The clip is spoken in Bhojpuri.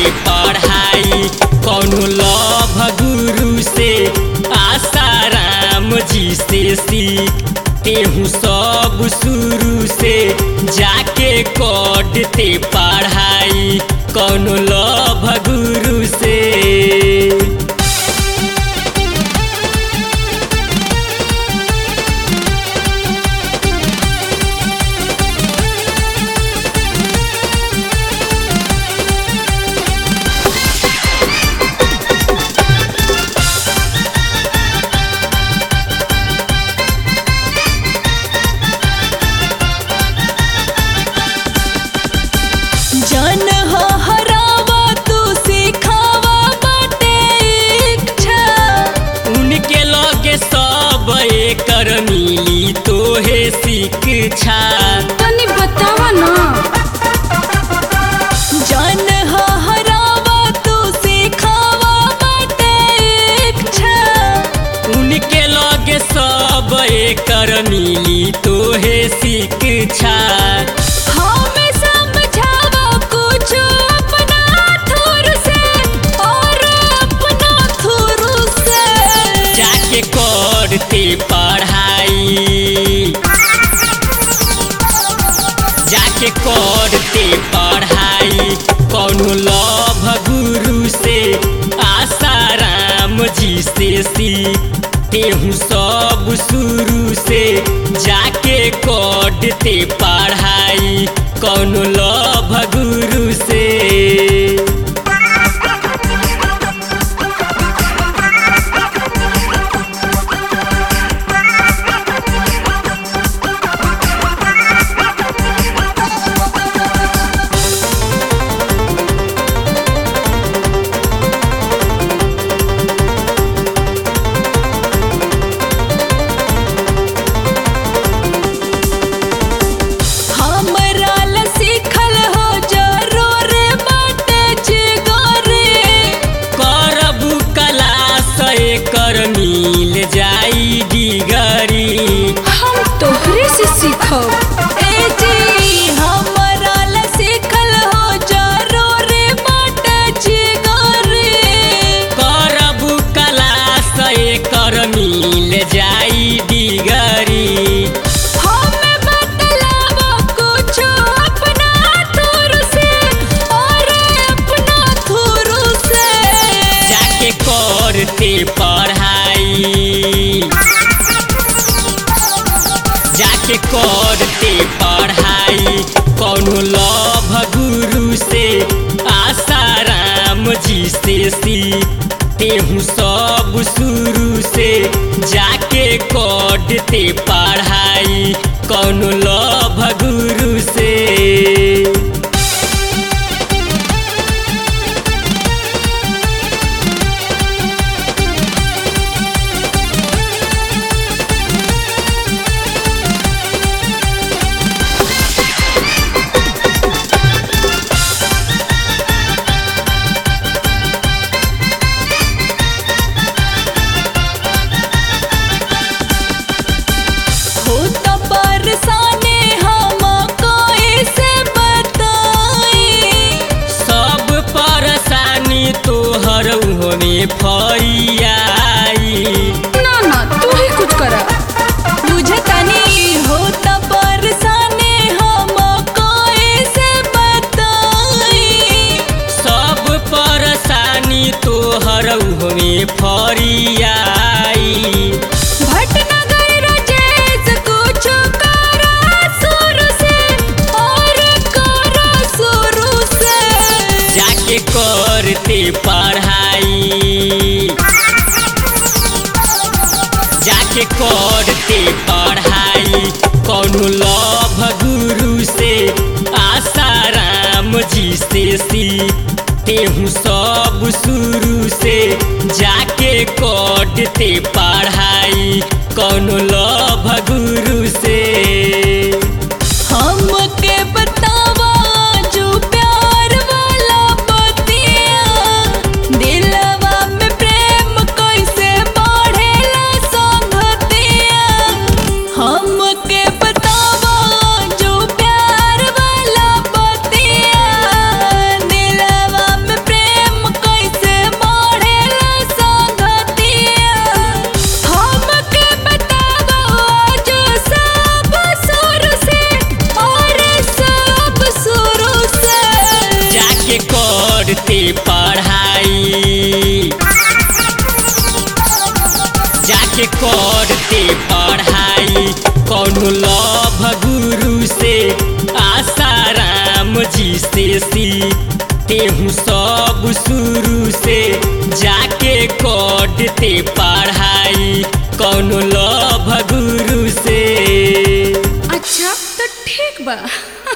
पढ़ाई कौनो लभ गुरु से आसाराम जी से सीख तेहू सब शुरू से जाके करते पढ़ाई कौनो लभ गुरु से जन हो हरावा तू सिखावा बाटे इच्छा उनके लगे सब एकर मिली तोहे शिक्षा तनी बतावा ना जन हो हरावा तू सिखावा बाटे इच्छा उनके लगे सब एकर मिली तोहे शिक्षा हमें समझावा कुछ अपना थुर से और अपना थुर से जाके करते पढ़ाई जाके करते पढ़ाई कौनो लभ गुरु से आसाराम जी से सीख तेहू सब शुरू से जाके करते पढ़ाई कौनो लभ गुरु से हमरा ला सीखल हो जरूर बाटे जिगरे करबू कला से कर मिल जाई डिगरी हम तोहरे से सीखब ए जी हमरा ला सीखल हो जरूर बाटे जिगरे करबू कला से कर मिल जाई डिगरी हमें बतलावा कुछ अपना थुर से और अपना थुर से जाके करते पढ़ाई जाके करते पढ़ाई कौनो लभ गुरु से आसाराम जी से सीख तेहू सब शुरू से जाके करते पढ़ाई कौनो लभ गुरु से हो तो बरसाने हम कोई से बताई सब परेशानी तोहर में फैयाई ना ना तू ही कुछ करा बुझे तनी हो तो बरसाने हम कोई से बताई सब परेशानी तोहर में फरियाई भटनगर राजेश कुछ करा शुरू से और करा शुरू से जाके करते पढ़ाई जाके करते पढ़ाई कौनो लभ गुरु से आसाराम जी से सीख तेहू सब शुरू से जाके करते पढ़ाई कौनो लभ गुरु से हमके बतावा जो प्यार वाला बतिया दिलवा में प्रेम कैसे बढ़ेला संगतिया हमके बतावा जो प्यार वाला बतिया दिलवा में प्रेम से सी तेहू सब शुरू से जाके करते पढ़ाई कौनो लभ गुरु से अच्छा तो ठीक बा